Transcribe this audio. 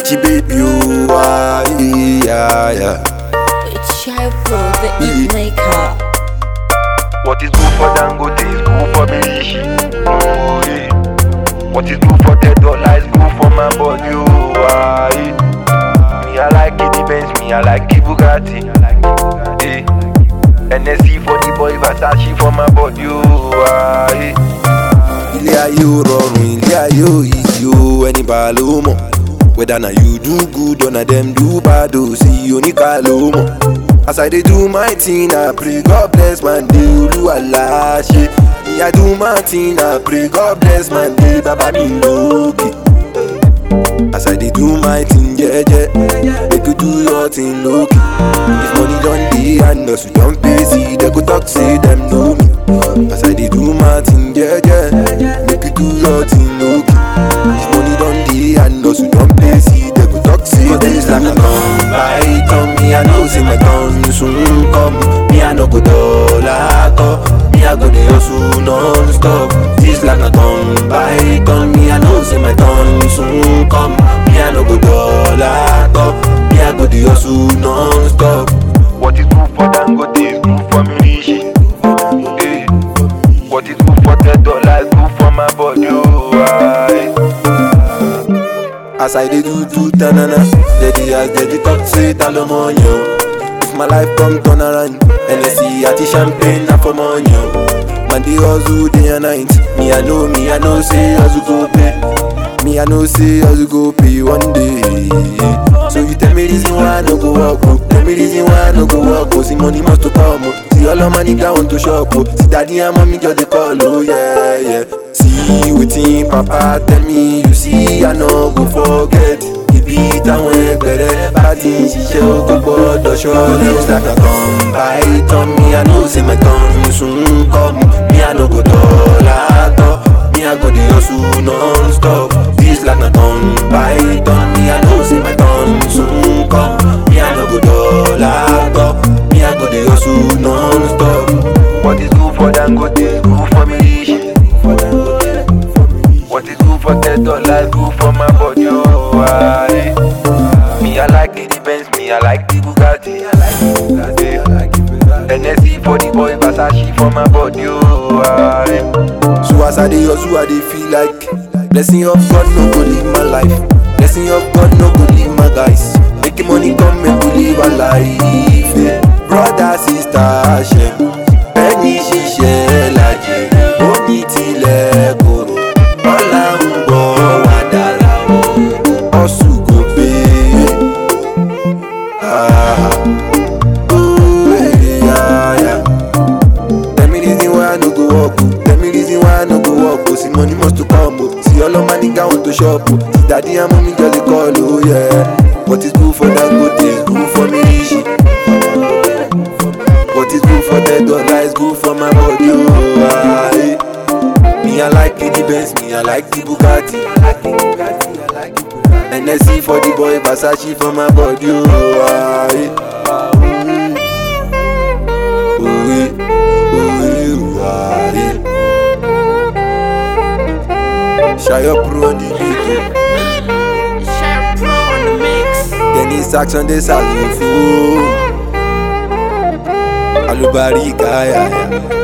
Richie baby, oh, ah, yeah, yeah. It's Child Pro, the Ink Maker. What is good for Dangote is good for Bilishi. Oh, yeah. What is good for ten dollar is good for my body. Oh, ah, yeah. Me I like it, the Benz, me I like the Bugatti. Yeah. NSC for the boy, Versace for my body. Oh, ah, yeah. ilé ayé ò rọrùn ilé ayé ò easy o ẹni bá ló mọ̀ whether na you do good or na dem do bad o sí oníkà ló mọ̀ as i dey do my thing i pray god bless my day olúwa láṣẹ me i do my thing i pray god bless my day bàbá mi lókè. As I dey do my thing, yeah, yeah. Make you do your thing, look. If money done dey and us, we don't pay, see, they go talk, say them know me. As I dey do my thing, yeah, yeah. Make you do your thing, look. If money done dey and us, we don't pay, see, they go talk, say them know like a come by, come me, I know, say my turn soon come. Me, I no go dollar, come. Me, I go dey hustle non-stop. This like a come by, come me, I know, say my turn soon come. Me, I no go dollar, come. Me, I go dey hustle non-stop. What is good for Dangote is good for Milishi. Yeah. What is good for ten dollar is good for my body. Oh, ah, yeah. As I dey do do tanana, steady as steady talk say ta ló mọ̀ yàn. If my life come turn around, NSC àti champagne na for money o. Man dey hustle day and night, me I know me I know say hustle go pay. Me I know say hustle go pay one day. So you tell me reason why I no go work o. Tell me reason why I no go work o. See money must to come o. See all of my nigga want to shop o. See daddy and mommy just dey call o. Yeah, yeah. See wetin papa tell me you see I no go forget. Ibi táwọn ẹgbẹ̀rẹ̀ bá ti ń ṣiṣẹ́ o kò gbọ́dọ̀ ṣọ́ọ̀lẹ̀. Looks like I come by turn me I know say my turn soon come. Me I no go dollar tọ́. Me I go dey hustle non-stop. This like na turn by turn me I know say my turn soon come. Me I no go dollar tọ́. Me I go dey hustle non-stop. What is good for Dangote is good for Milishi. What is good for ten dollar is good for my body. Oh, ah, yeah. Me I like the Benz, me I like the Bugatti. Yeah. NSC for the boy, Versace for my body. Oh, ah, yeah. So as I dey hustle, I dey feel like blessing of God no go leave my life. Blessing of God no go leave my guys. Making money come make we live our life. Yeah. Brother, sister, Hashem. Ẹni ṣiṣẹ́ lajẹ, ó ní tilẹ̀ kòrò. Ọlá ń bọ̀ wá dára o, ọ̀sùn kò pé. Ah, ooh, eh, yeah, yeah. Tell me reason why I no go work. oh. Tell me reason why I no go work. Oh. See money must to come. Oh. See all of my nigga want to shop. Oh. See daddy and mommy just dey call. Oh yeah. What is good for Dangote is good for me. Rishi. What is good for the dollar is good for my body. Oh ah, eh. Me I like the Benz. Me I like the Bugatti. I like the Bugatti. I like the Bugatti. NSC for the boy, Versace for my body. Oh ah, eh. Ooh, eh. Ooh, ah, eh. Shy up on the beat. Child Pro on the mix. Dennis Sachs on the saxophone. Alubari Kaya.